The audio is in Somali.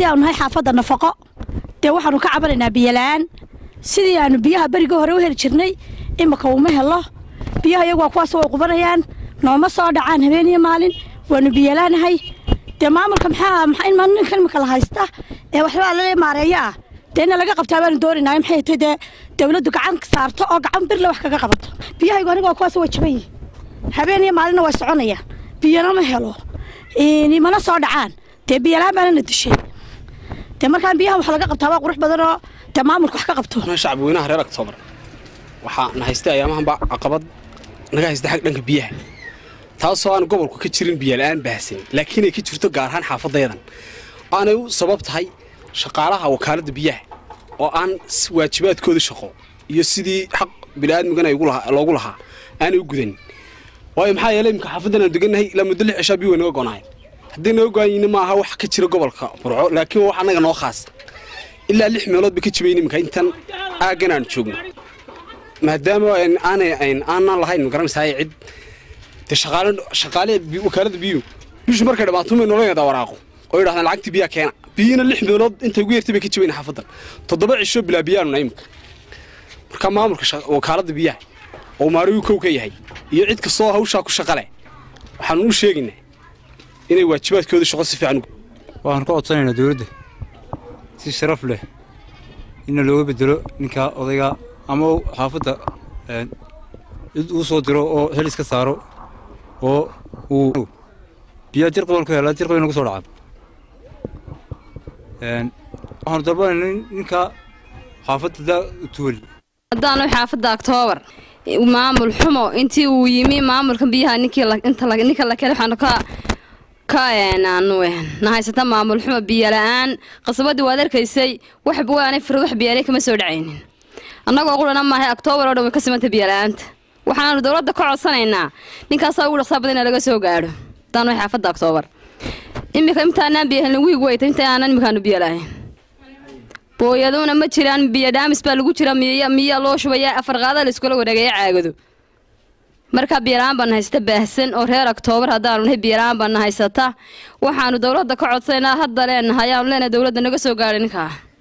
haddii aanu nahay xaafadda nafaqo dee waxaanu ka cabanaynaa biyola-aan sidii aanu biyaha beriga hore u heli jirnay imika uma helo biyaha iyagu waa kuwaas way qubanayaan nooma soo dhacaan habeen iyo maalin waanu biyolaanahay dee maamulka maxaa maxaa in ninkan imika la haysta ee waxbaa lale maareeya ah dee ina laga qabtaa baanu doonaynaa maxay tahay dee dawladdu gacan saarto oo gacan birle wax kaga qabato biyahaygu aniga waa kuwaas way jaban yihin habeen iyo maalinna way soconayaan biyana ma helo mana soo dhacaan dee biyolaan baana na dishay dee markaan biyahan wax laga qabtaa waa qurux badan oo dee maamulka wax ka qabto shacabweynaha reer octoobar waxaa na haystay ayaamahanba caqabad naga haysta xag dhanka biyaha taasoo aan gobolku ka jirin biyola'aan baahsanin laakiin ay ka jirto gaar ahaan xaafadayadan aanay u sabab tahay shaqaalaha wakaaladda biyaha oo aan waajibaadkooda shaqo iyo sidii xaq bini'aadmigana loogu lahaa aanay u gudanin waayo maxaa yeelay imika xaafaddan aanu degannahay ilaa muddo lix cishaa biyo way naga go'naayeen haddii naga go'anyina ma aha wax ka jira gobolka burco laakiin waa wax annaga noo khaasa ilaa lix meelood ba ka jibayn iminka intan aaggan aanu joogno maadaama aanay aanan lahayn magaranaysaa cid dee shaqaale shaqaale wakaaladda biyuhu bishu markay dhammaato may nolol yadaa waraaqo oo yidhahdaan lacagtii biyaa keena biyina lix meelood intay ugu yartay bay ka jibayn xaafaddan toddoba cisho bilaa biyaanuna iminka marka maamulka wakaaladda biyaha oo maariyu kow ka yahay iyo cid kastoo hawshaa ku shaqa leh waxaanu u sheegaynaa inay waajibaadkooda shaqo si fiican waxaan ka codsanaynaa dawladda si sharaf leh inna looga bedelo ninkaa odayga ama xaafadda cid uu soo diro oo xil iska saaro oo uu biyaa jir qaban ku helaa jir qaban nagu soo dhacaan waxaanu dalbanayna ninkaa xaafadda tuwali haddaanu xaafadda oktoobar maamul xumo intii uu yimi maamulka biyaha ninkii ninka la kale waxaanu ka ka aanu na haysata maamul xumo biyola-aan qasabadii waad arkaysay wax waanay firad wax biyaalay kama soo dhacaynin annagoo qurana maahay oktoobar oo dhan way ka simantay biyola'aanta waxaanu dowladda ka codsanaynaa ninkaasaa ugu dhaqsaa badan in laga soo gaadho haddaanu xaafadda oktoobar iminka intaanaan biyahelin wiig weyta inta aanan iminkaanu biyo lahayn booyaduna ma jiraan biyo dhaamis baa lagu jira miya miya loo shubayaa afar qaada la iskula wareegaya caagado marka biyola-aan baana haysata baahsan oo reer oktoobar haddaanu nahay biyola-aan baana haysata waxaanu dowladda ka codsanaynaa hadda leenahay ayaanu leenahay dowladda naga soo gaadhay ninkaa